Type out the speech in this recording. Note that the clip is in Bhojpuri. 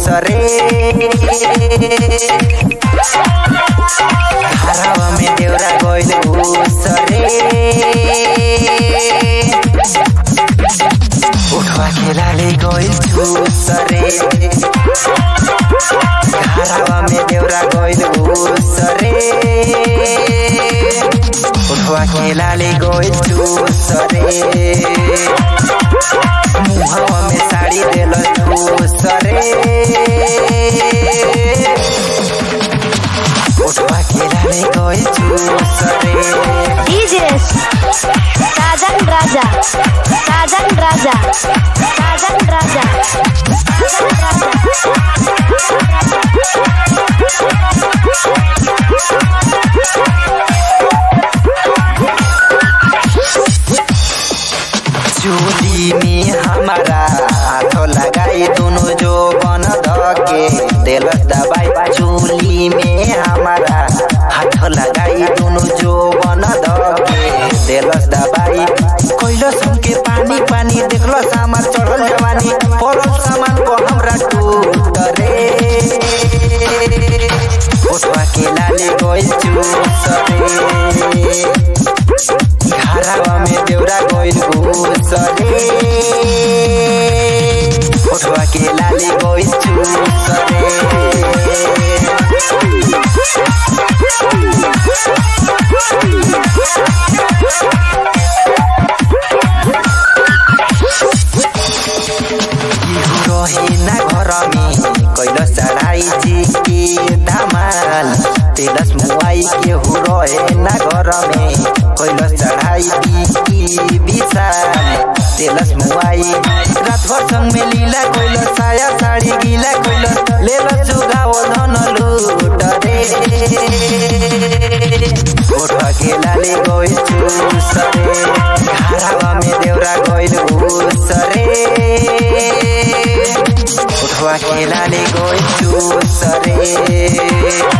सरे हरावा में देवरा गइल सरे उठवा खेलाले गइल सरे हरावा में देवरा गइल सरे उठवा खेलाले गइल सरे मुहवा में साड़ी देल सरे उठवा खेलाले गइल सरे DJ Sajan Raja Sajan Raja Sajan Raja Sajan Raja चूली में हमारा हाथ लगाई दोनों जो बन धके दिलस दबाई चूली में हमारा हाथ लगाई दोनों जो बन धके दिलस दबाई कैलस हमके पानी पानी देखलो सामान चढ़ल जवानी पड़ल सामान को हमरा टूट रे उठवा के लाले गइल चूसरे हरावा में देवरा गइल घुसरे उठवा के लाली गइल चुसरे केहू रहे ना घर में कैलस चढ़ाई जी के धमाल तेलस मुआई केहू रहे ना घर में कैलस चढ़ाई की विशाल तेलस मुआई रात भर संग में लीला कैलस साया साड़ी गीला कैलस लेलस जुगाओ धन लूट रे ओठवा के लाले गइल चूसरे हरावा में देवरा गइल घुसरे उठवा के लाले गइल चूसरे